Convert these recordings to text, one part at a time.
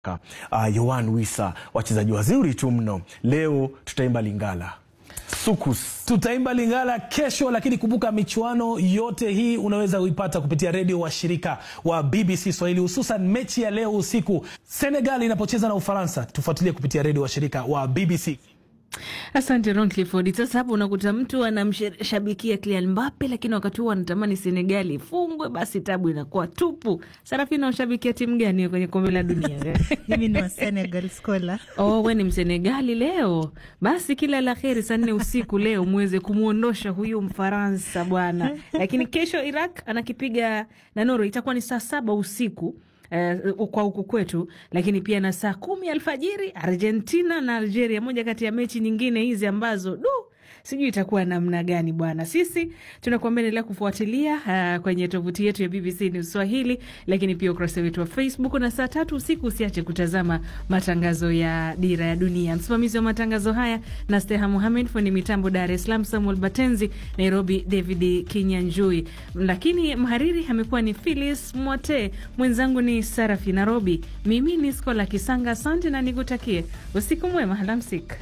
Uh, Yohan Wissa, wachezaji wazuri tu mno. Leo tutaimba Lingala Sukus. Tutaimba Lingala kesho, lakini kumbuka michuano yote hii unaweza kuipata kupitia redio wa shirika wa BBC Swahili, hususan mechi ya leo usiku Senegal inapocheza na Ufaransa. Tufuatilie kupitia redio wa shirika wa BBC. Asante Ron Clifford. Sasa hapo unakuta mtu anamshabikia Kylian Mbappe, lakini wakati huo anatamani Senegali ifungwe, basi tabu inakuwa tupu. Sarafina, unashabikia timu gani kwenye kombe la dunia? Mimi ni wa Senegal Skola. Oh, we ni Msenegali leo. Basi kila la heri, saa nne usiku leo muweze kumwondosha huyu Mfaransa bwana. Lakini kesho Iraq anakipiga na Norway, itakuwa ni saa saba usiku Uh, kwa huku kwetu, lakini pia na saa kumi alfajiri Argentina na Algeria, moja kati ya mechi nyingine hizi ambazo du sijui itakuwa namna gani bwana. Sisi tunakuambia endelea kufuatilia uh, kwenye tovuti yetu ya BBC News Swahili, lakini pia ukurasa wetu wa Facebook, na saa tatu usiku usiache kutazama matangazo ya Dira ya Dunia. Msimamizi wa matangazo haya na Steha Muhamed, fundi mitambo Dar es Salaam Samuel Batenzi, Nairobi David Kinyanjui, lakini mhariri amekuwa ni Philis Mwote, mwenzangu ni Sarafi Nairobi, mimi ni Skola Kisanga. Asante na nikutakie usiku mwema, alamsik.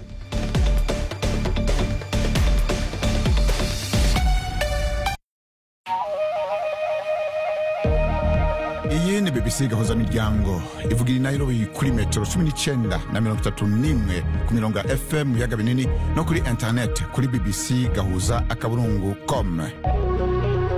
iyi ni bbc gahuza miryango ivugira i nairobi kuri metero cumi n'icyenda na mirongo itatu n'imwe ku mirongo ya fm mu biyaga binini no kuri interineti kuri bbc gahuza akaburungu com